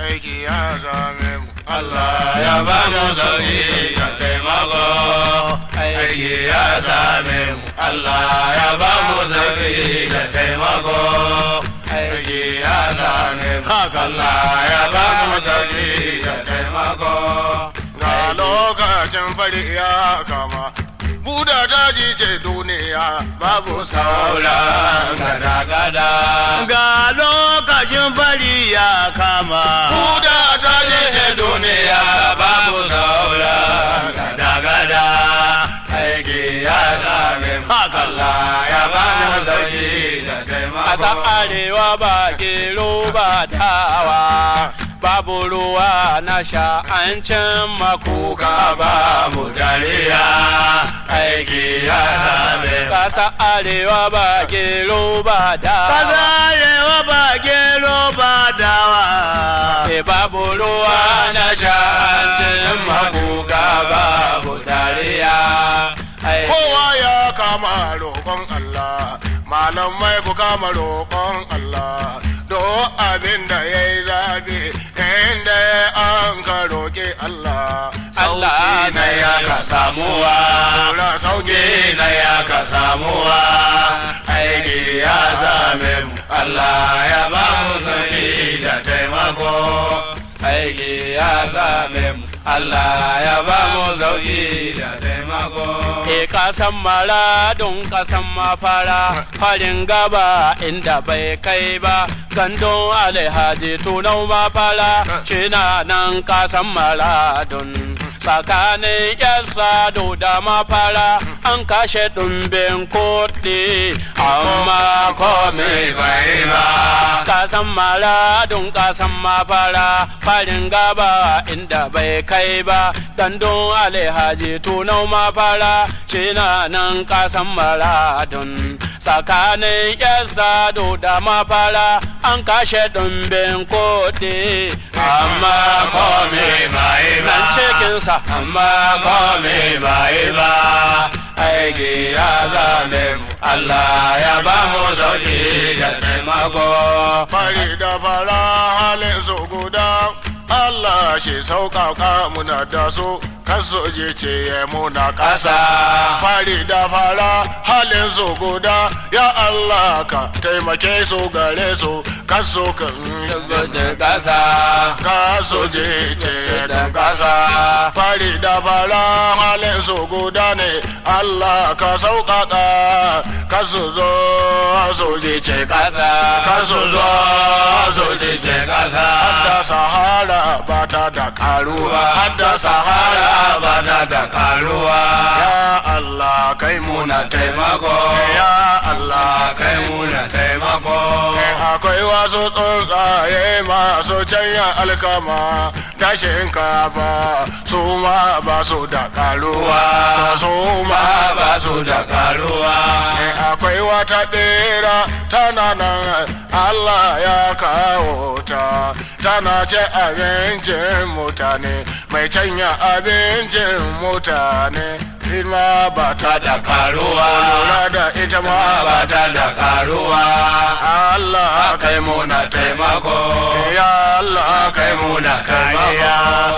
aiki ya same mu Allah ya ba mu sauki da taimako aiki ya same mu Allah ya ba mu sauki da taimako aiki ya same mu Allah ya ba mu sauki da taimako ga lokacin fari ya kama buda daji ce duniya babu sauran gada-gada ga lokacin fari ya kama buda daji ce duniya babu sauran gada-gada aiki ya same Allah ya ba mu sauki da taimako Ƙasa arewa ba gero ba dawa babu ruwa na sha an cin makuka ba mu dariya aiki ya same Ƙasa arewa ba gero ba dawa arewa ba gero ba dawa e babu ruwa na sha an cin makuka babu dariya Ai, kowa ya kama roƙon Allah malamai ku kama roƙon Allah do abin da ya yi zafi inda an ka roƙi Allah Allah na ya ka samuwa Tura sauki sauki na ya ka samuwa aiki ya same mu Allah ya ba mu sauki da taimako aiki ya same mu Allah ya ba mu sauki da taimako E kasan mara don kasan mafara farin gaba inda bai kai ba gandun alhaji tunau mafara cina nan kasan mara don tsakanin yan sado da mafara an kashe ɗumbin kuɗi amma komai bai ba kasan mara don kasan mafara farin gaba inda bai kai ba gandun alhaji tunau mafara shi na nan kasan maradun tsakanin yan sado da mafara an kashe ɗumbin kuɗi amma komai bai ba nan cikinsa amma komai bai ba aiki ya zame mu Allah ya ba mu sauki da taimako fari da fara halin su guda Allah shi sauƙaƙa muna da su kaso je ce ya muna ƙasa fari da fara halin su guda ya Allah ka taimake su gare su kaso kan da ƙasa kaso je ce da ƙasa fari da fara halin su guda ne Allah ka sauƙaƙa kaso zo so je ce ƙasa kaso zo so je ce ƙasa hadda sahara ba ta da karuwa hadda sahara ba ta da karuwa ya Allah kai muna taimako ya Allah kai muna taimako akwai wasu tsuntsaye masu canya alkama da shinkafa su ma ba su da karuwa su ma ba su da karuwa akwai wata bera tana nan Allah ya kawo ta tana ce abincin mutane mai canya abincin mutane ita ba ta da karuwa lura da ita ma ba ba ta da karuwa Allah kai muna taimako ya Allah kai muna kariya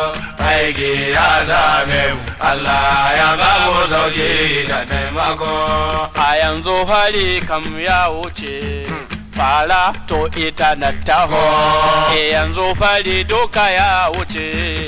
aiki ya zame mu Allah ya ba mu sauki da taimako a yanzu fari kam ya wuce fara to ita na taho e yanzu fari duka ya wuce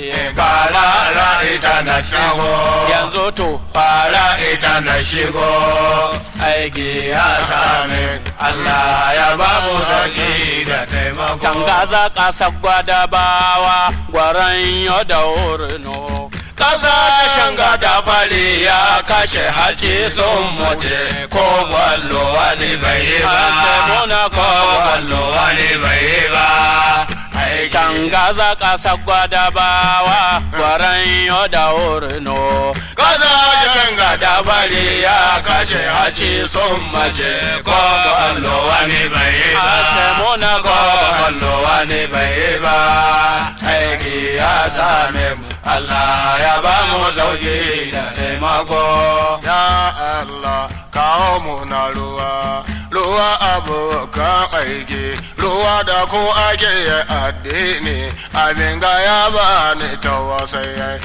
Fara ita na shigo yanzu to fara ita na shigo aiki ya same Allah ya ba mu sauki da taimako tangaza ƙasa gwada bawa gwaran yau da wurno Kasa shanga da fari ya kashe haci sun mace ko gwallo wani bai yi ba. Hace muna ko gwallo wani bai yi ba. Aiki tangaza ƙasa gwada bawa gwaran yau da wurno Kasa shanga da fari ya kashe haci sun mace ko gwallo wani bai yi ba. Hace muna ko ko gwallo wani bai yi ba. Aiki ya same mu Allah ya ba mu sauki da taimako. ya Allah kawo mu na ruwa ruwa abokan aiki ruwa da ku ake yi addini abin ga ya ba ni tawasai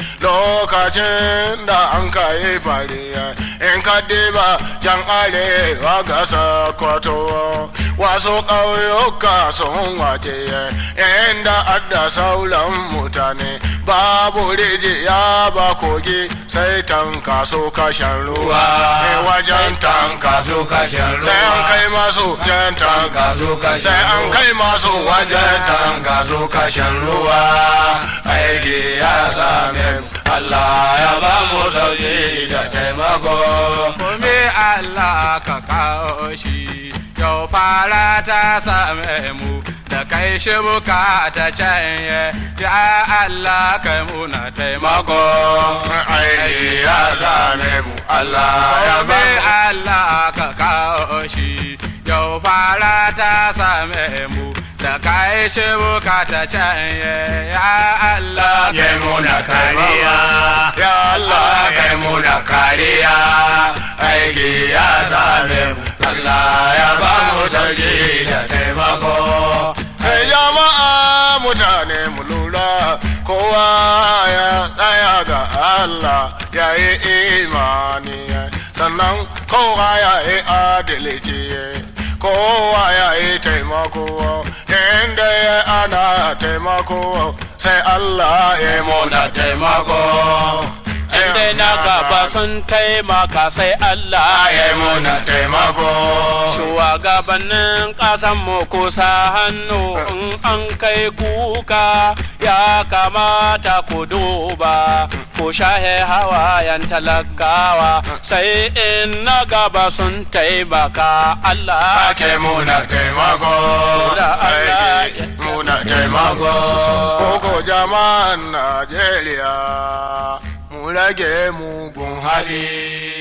lokacin da an kai fari in ka diba can arewa ga sakwato wasu ƙauyuka sun wace inda adda sauran mutane babu rijiya ba kogi sai tanka su kashen ruwa wajen tanka su kashin ruwa sai an kai masu wajen tanka su kashin sai an kai masu wajen tanka tanka su kashin ruwa aiki ya same mu Allah ya ba mu sauki da taimako Kome Allah ka kawo shi, yau fara ta same mu da kai shi bukata canye, ya Allah kai muna taimako. aiki ya same mu Allah ya ba Kome mu Allah ka kawo shi, yau fara ta same mu da kai shi bukata canye, ya Allah ya muna kariya ya Allah Allah kai muna kariya aiki ya same mu Allah ya ba mu sauki da taimako Kai jama'a mutane mu lura kowa ya tsaya ga Allah ya yi imani sannan kowa ya yi adalci kowa ya yi taimako inda ya ana taimako sai Allah ya yi muna taimako Inda na gaba sun taimaka sai Allah ya muna taimako Shugabannin ƙasanmu kusa hannu in an kai kuka ya kamata ku duba ku shahe hawayen talakawa sai in na gaba sun taimaka Allah ake muna taimako Da Allah aiki muna taimako koko jama'an Najeriya mu rage mugun hali